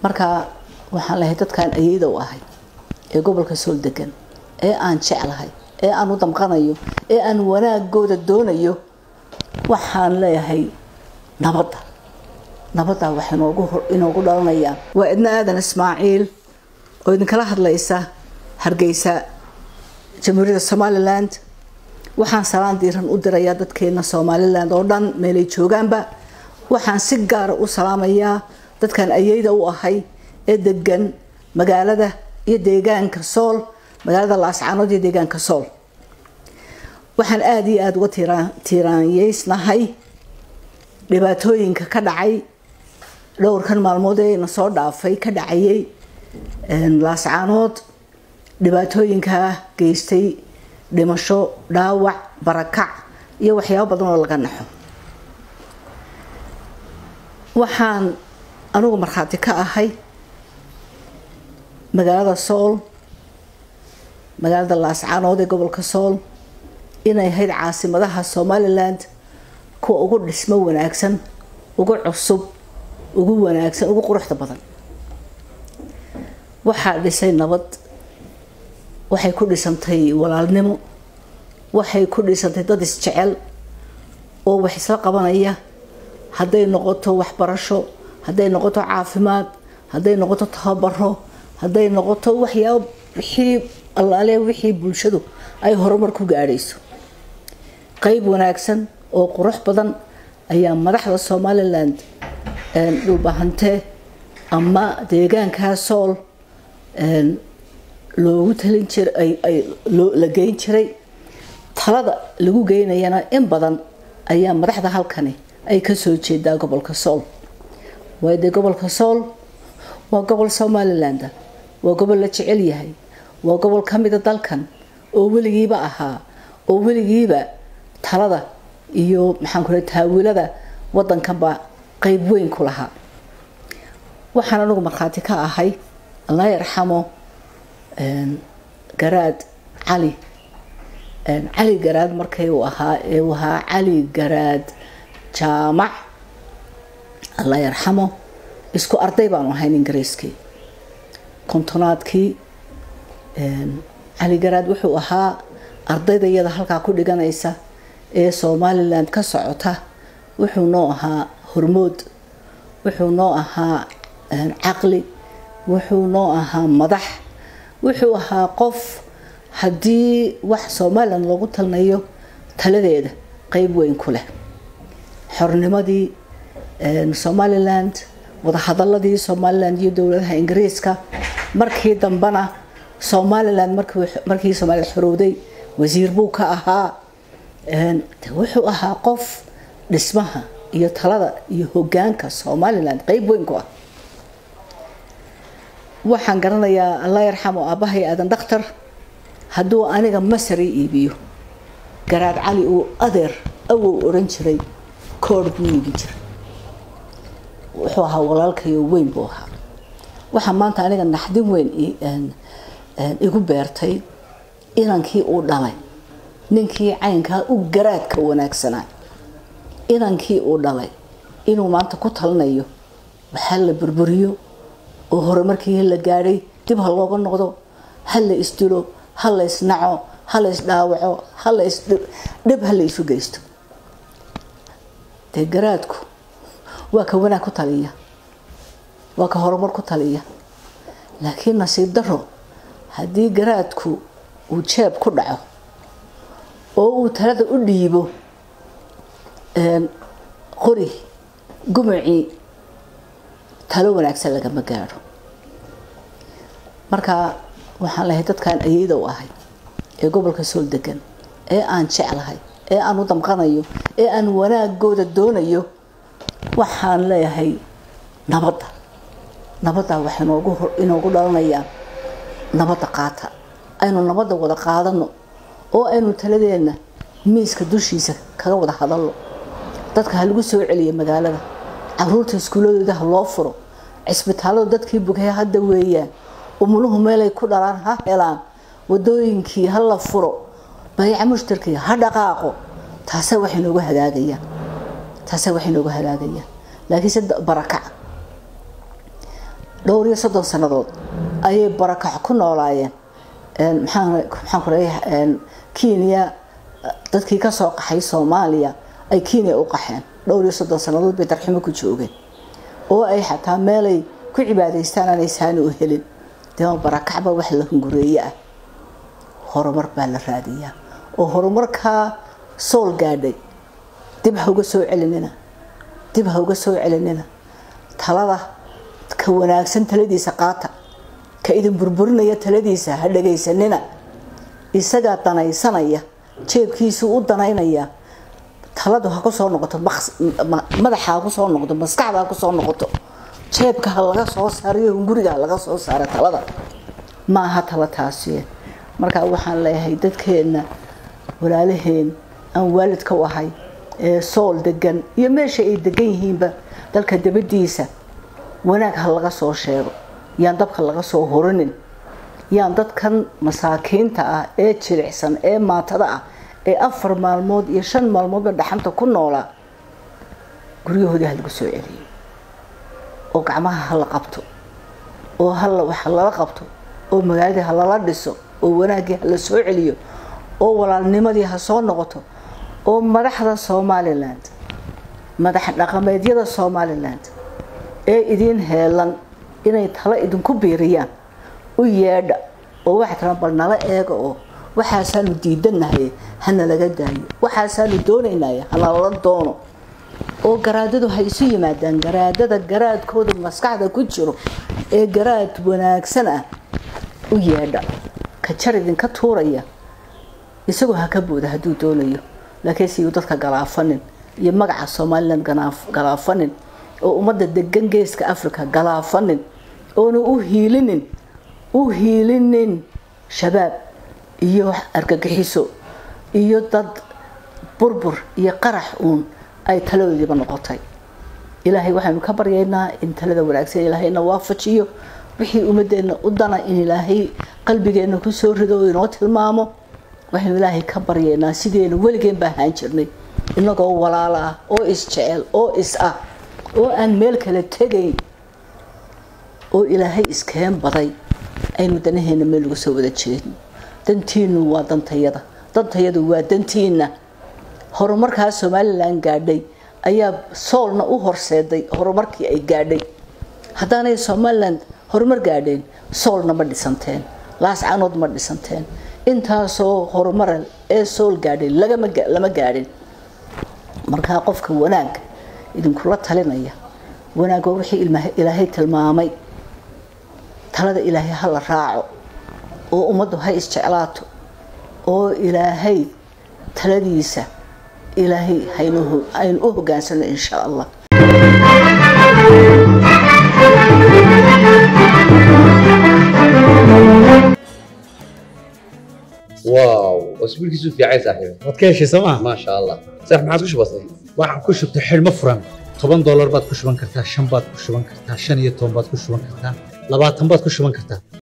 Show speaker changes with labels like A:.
A: marka waxaan lahay dadkan ayeyda u ahay ee gobolka sool degan ee aan jeclahay ee aan u damqanayo ee aan wanaagooda doonayo waxaan leeyahay nabadda nabaddaa wax inoogu dhalanayaan waa idna aadan ismaaciil oo idinkala hadlaysa hargeysa jamhuuriyadda somalilan waxaan salaan diiran u dirayaa dadkeena somalilan oo dhan meelay joogaanba waxaan si gaara u salaamayaa dadkan ayeyda u ahay ee degan magaalada iyo deegaanka sool magaalada laascaanood iyo deegaanka sool waxaan aada iyo aada uga tiiraanyeysnahay dhibaatooyinka ka dhacay dhowrkan maalmood ee na soo dhaafay ka dhacayay laascaanood dhibaatooyinkaa geystay dhimasho dhaawac barakac iyo waxyaabo badan oo laga naxo waxaan anugu markhaati ka ahay magaalada sool magaalada laascaanood ee gobolka sool inay ahayd caasimadaha somalilan kuwa ugu dhismo wanaagsan ugu cusub ugu wanaagsan ugu quruxda badan waxaa dhisay nabad waxay ku dhisantay walaalnimo waxay ku dhisantay dad isjecel oo wax isla qabanaya hadday noqoto waxbarasho hadday noqoto caafimaad hadday noqoto tababaro hadday noqoto waxyaabo wixii allaale wixii bulshadu ay horumar ku gaadhayso qeyb wanaagsan oo qurux badan ayaa madaxda somalilan dhulbahante ama deegaankaa sool loogu talin jiray la geyn jiray talada lagu geynayana in badan ayaa madaxda halkani ay kasoo jeedaa gobolka sool waayo dee gobolka sool waa gobol somaliland waa gobol la jecel yahay waa gobol ka mida dalkan oo weligiiba ahaa oo weligiiba talada iyo maxaan ku taawilada wadankanba qeyb weyn ku lahaa waxaan anigu markhaati ka ahay allah yarxamo garaad cali cali garaad markay uu ahaa ee uu ahaa cali garaad jaamac allah yarxamo isku arday baanu ahayn ingiriiskii kontonaadkii cali garaad wuxuu ahaa ardayda iyada halkaa ku dhiganaysa ee somalilan ka socota wuxuu noo ahaa hormood wuxuu noo ahaa caqli wuxuu noo ahaa madax wuxuu ahaa qof haddii wax somalilan loogu talnayo taladeeda qeyb weyn ku leh xornimadii somaliland wadahadaladii somalilan iyo dowladaha ingiriiska markii dambena somalilan markii somalilan xorowday wasiir buu ka ahaa wuxuu ahaa qof dhismaha iyo talada iyo hogaanka somalilan qeyb weyn ku ah waxaan garanayaa allah yarxamo aabbahay aadan dhakhtar hadduu aniga masari iibiyo garaad cali uu adeer awow oran jiray koor buu iibin jiray wuxuu ahaa walaalkayo weyn buu ahaa waxaa maanta aniga naxdin weyn igu beertay inankii uu dhalay ninkii caynkaa u garaadka wanaagsanaa inankii uu dhalay inuu maanta ku talinayo waxaa la burburiyo oo horumarkii la gaadhay dib ha looga noqdo ha la isdilo ha la isnaco ha la isdhaawaco ha la isdhib ha la isu geysto dee garaadku waa ka wanaag ku taliya waa ka horumar ku taliya laakiin nasiib daro haddii garaadku uu jeeb ku dhaco oo uu talada u dhiibo qori gumacii talo wanaagsan lagama gaadho marka waxaan lahay dadkan ayeyda u ahay ee gobolka sool degan ee aan jeclahay ee aan u damqanayo ee aan wanaagooda doonayo waxaan leeyahay nabadda nabaddaa wax inoogu dhalanayaan nabadda qaata aynu nabadda wada qaadano oo aynu taladeenna miiska dushiisa kaga wada hadalno dadka ha lagu soo celiya magaalada caruurta iskuuladooda ha loo furo cisbitaaladu dadkii bugaya hadda weeyaan umuluhu meelay ku dhalaan ha helaan wadooyinkii ha la furo bayaca mushtarkii ha dhaqaaqo taasa waxay noogu hagaagayaan taasa waxay noogu hagaagayaan laakiin se barakac dhowr iyo soddon sannadood ayay barakax ku noolaayeen maxaan ku leeyahay kenya dadkii ka soo qaxay soomaaliya ay kenya u qaxeen dhowr iyo soddon sannadood bay darximo ku joogeen oo ay xataa meelay ku cibaadaystaan aanay saani u helin dema barakacba wax la hungureeye ah horumar baa la raadiyaa oo horumarkaa sool gaadhay dib ha uga soo celinina dib ha uga soo celinina talada ka wanaagsan taladiisa qaata ka idin burburinaya taladiisa ha dhagaysanina isagaa danaysanaya jeebkiisu u danaynaya taladu ha kusoo noqoto madaxa ha kusoo noqoto maskaxda ha kusoo noqoto jeebka ha laga soo saarayo hunguriga ha laga soo saara talada ma aha tala taasi markaa waxaan leeyahay dadkeenna walaalaheen aan waalidka u ahay ee sool degan iyo meesha ay degan yihiinba dalka dabadiisa wanaag ha laga soo sheego yaan dabka laga soo horinin yaan dadkan masaakiinta ah ee jilicsan ee maatada ah ee afar maalmood iyo shan maalmoodba dhaxanta ku noolaa guryahoodii ha lagu soo celiyo oo gacmaha ha la qabto oo hala wax lala qabto oo magaaladii ha lala dhiso oo wanaaggii ha la soo celiyo oo walaalnimadii ha soo noqoto oo madaxda somaliland madax dhaqameedyada somaliland ee idiin heelan inay talo idinku biiriyaan u yeedha oo waxaa tiraa bal nala eega oo waxaasaanu diidanahay hana laga daayo waxaasaanu doonaynay hanalala doono oo garaadadu ha isu yimaadaan garaadada garaadkooda maskaxda ku jiro ee garaad wanaagsan ah u yeedha ka jar idinka tuuraya isagoo ha ka booda hadduu doonayo laakiin siyu dadka galaafanin iyo magaca somalilan galaafanin oo ummadda degan geeska africa galaafanin oona u hiilinin u hiilinin shabaab iyo argagixiso iyo dad burbur iyo qarax uun ay taladoodiiba noqotay ilaahay waxaynu ka baryaynaa in talada wanaagsan ilaahayna waafajiyo wixii ummadeenna u dana in ilaahay qalbigeenna kusoo rido oo inoo tilmaamo waxaynu ilaahay ka baryaynaa sideenu weligeen baa ahaan jirnay inagoo walaalo ah oo isjecel oo is ah oo aan meel kale tegayn oo ilaahay iskeen baday aynu danaheena meel uga soo wada jeedno dantiinu waa dantayada dantayadu waa dantiina horumarkaa somalilan gaadhay ayaa soolna u horseeday horumarkii ay gaadhay haddaanay somalilan horumar gaadheen soolna ma dhisanteen laascanood ma dhisanteen intaasoo horumara ee sool gaadhay lama gaadhin markaa qofka wanaag idinkula talinaya wanaag waa wixii ilaahay tilmaamay talada ilaahay ha la raaco oo ummaddu ha isjeclaato oo ilaahay taladiisa ilaahay haynu u hogaansano insha allah
B: واو اسبوعك في عايز صاحبي
C: waad ka heshay sooma
B: ما شاء الله صح ما عاد وش بصي
C: waxaan ku shubtay xidhmo furan toban doolar baad ku shuban kartaa shan baad ku shuban kartaa shan iyo toban baad ku shuban kartaa labaatan baad ku shuban kartaa